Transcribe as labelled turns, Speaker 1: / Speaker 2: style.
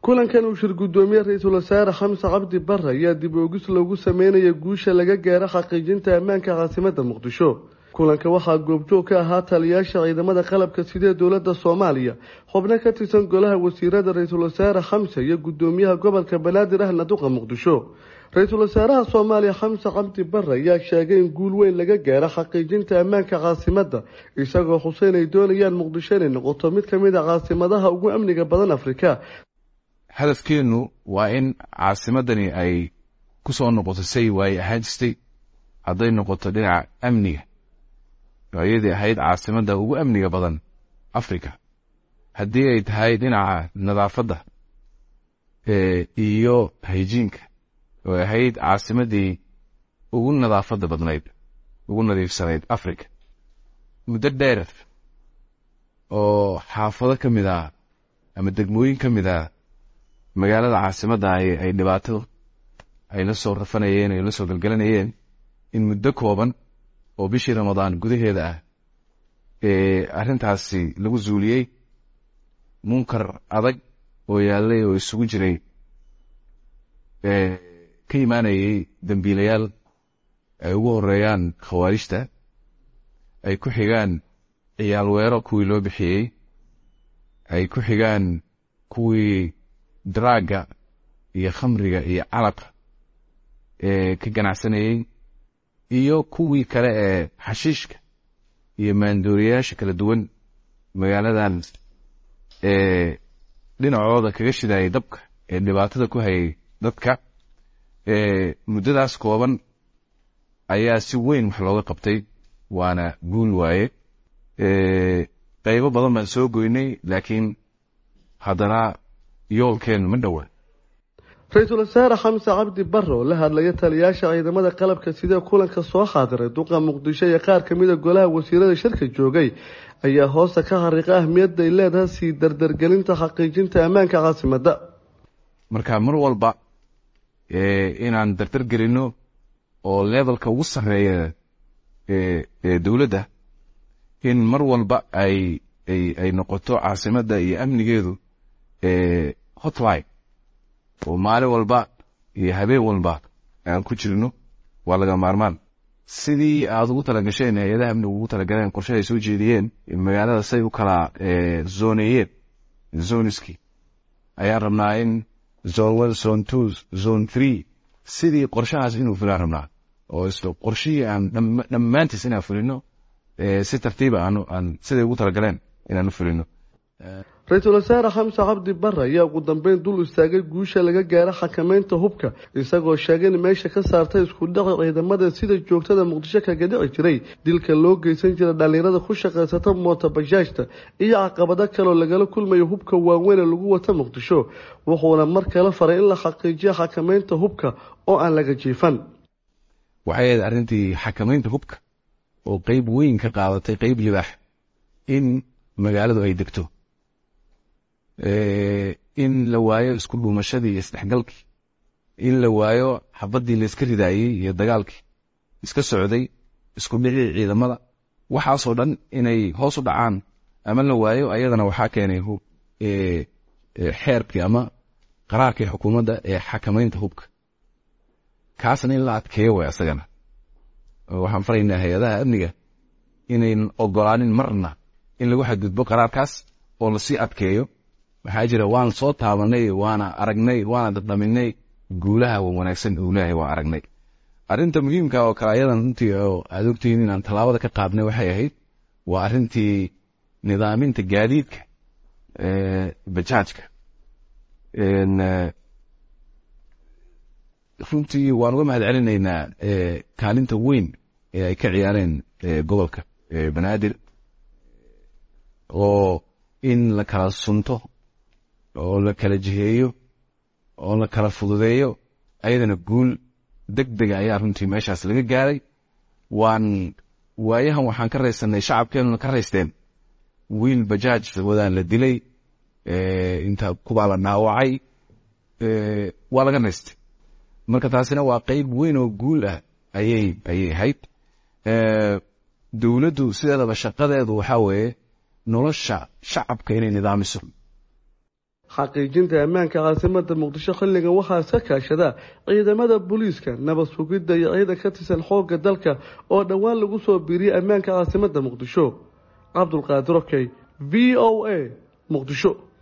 Speaker 1: kulankan uu shir guddoomiye ra-iisul wasaare xamse cabdi bare ayaa dib oogis loogu sameynaya guusha laga gaaro xaqiijinta ammaanka caasimada muqdisho kulanka waxaa goobjoog ka ahaa taliyaasha ciidamada qalabka sidee dowladda soomaaliya xubno ka tirsan golaha wasiirada ra-iisul wasaare xamse iyo guddoomiyaha gobolka banaadir ahna duqa muqdisho ra-iisul wasaaraha soomaaliya xamse cabdi bare ayaa sheegay in guul weyn laga gaaro xaqiijinta ammaanka caasimada isagoo xuseyn ay doonayaan muqdisho inay noqoto mid ka mid a caasimadaha ugu amniga badan afrika
Speaker 2: hadafkeennu waa in caasimadani ay ku soo noqoto say waaye ahaan jirtay hadday noqoto dhinaca amniga ayadii ahayd caasimadda ugu amniga badan africa haddii ay tahay dhinaca nadaafadda iyo hayjiinka oo ahayd caasimaddii ugu nadaafadda badnayd ugu nadiifsanayd africa muddo dheer oo xaafado ka mid ah ama degmooyin ka mid ah magaalada caasimadda ay dhibaato ay la soo rafanayeen ay la soo galgalanayeen in muddo kooban oo bishii ramadaan gudaheeda ah ee arrintaasi lagu zuuliyey munkar adag oo yaallay oo isugu jiray ka imaanayay dembiilayaal ay ugu horeeyaan khawaarijta ay ku xigaan ciyaal weero kuwii loo bixiyey ay ku xigaan kuwii daraagga iyo khamriga iyo calaqa ee ka ganacsanayey iyo kuwii kale ee xashiishka iyo maandooriyayaasha kala duwan magaaladan ee dhinacooda kaga shidayay dabka ee dhibaatada ku hayay dadka muddadaas kooban ayaa si weyn wax looga qabtay waana guul waaye qaybo badan baan soo goynay laakiin haddana yoolkeen ma dhowa
Speaker 1: ra-iisul wasaare xamse cabdi bare oo la hadlaya taliyaasha ciidamada qalabka sidee kulanka soo xaadiray duqa muqdisho iyo qaar ka mida golaha wasiirada shirka joogay ayaa hoosta ka xariiqa ahmiyadda ay leedahay sii dardargelinta xaqiijinta ammaanka caasimada
Speaker 2: marka mar walba inaan dardar gelino oo levelka ugu sarreeya ee dowladda in mar walba ay ay noqoto caasimadda iyo amnigeedu hotline oo maalin walba iyo habeen walba aan ku jirno waa laga maarmaan sidii aad ugu talagasheen hay-adaha amniga ugu talagaleen qorshe ay soo jeediyeen magaalada say u kala zoneeyeen zoniski ayaan rabnaa in zone one zone two zone three sidii qorshahaas inuu fulaan rabnaa oo islo qorshihii aan dhammaantiis inaan fulino si tartiiba aan siday ugu talagaleen inaan u fulino
Speaker 1: ra-iisul wasaare xamse cabdi bare ayaa ugu dambeyn dul istaagay guusha laga gaaro xakameynta hubka isagoo sheegay in meesha ka saartay isku dhaci ciidamada sida joogtada muqdisho kaga dhici jiray dilka loo geysan jira dhallinyarada ku shaqaysata moota bajaajta iyo caqabado kaleoo lagala kulmayo hubka waaweyn ee lagu wata muqdisho wuxuuna mar kale faray in la xaqiijiyo xakameynta hubka oo aan laga jiifan
Speaker 2: waxay ahayd arrintii xakamaynta hubka oo qeyb weyn ka qaadatay qeyb libaax in magaaladu ay degto in la waayo isku dhuumashadii iyo isdhexgalkii in la waayo xabaddii la iska ridaayey iyo dagaalkii iska socday isku dhicii ciidamada waxaasoo dhan inay hoos u dhacaan ama la waayo ayadana waxaa keenay xeerkii ama qaraarkii xukuumadda ee xakamaynta hubka kaasna in la adkeeyo way asagana waxaan faraynaa hay-adaha amniga inayn ogolaanin marna in lagu xadgudbo qaraarkaas oo lasii adkeeyo waxaa jira waan soo taabanay waana aragnay waana dadhaminay guulaha wanaagsan uu leeyahay waan aragnay arrinta muhiimka oo kale ayadan runtii oo aad ogtihiin inaan tallaabada ka qaadnay waxay ahayd waa arrintii nidaaminta gaadiidka bajaajka runtii waan uga mahad celinaynaa kaalinta weyn ee ay ka ciyaareen gobolka banaadir oo in la kala sunto oo la kala jiheeyo oo la kala fududeeyo ayadana guul deg dega ayaa runtii meeshaas laga gaaray waan waayahan waxaan ka raysanay shacabkeenuna ka raysteen wiil bajaaj wadaan la dilay inta kubaa la dhaawacay waa laga naystay marka taasina waa qeyb weyn oo guul ah ayay ayay ahayd dowladdu sideedaba shaqadeedu waxaa weeye nolosha shacabka inay nidaamiso
Speaker 1: xaqiijinta ammaanka caasimada muqdisho xilligan waxaa iska kaashada ciidamada booliiska nabad sugidda iyo ciidan ka tirsan xoogga dalka oo dhowaan lagu soo biiriyay ammaanka caasimada muqdisho cabdulqaadir okey v o a muqdisho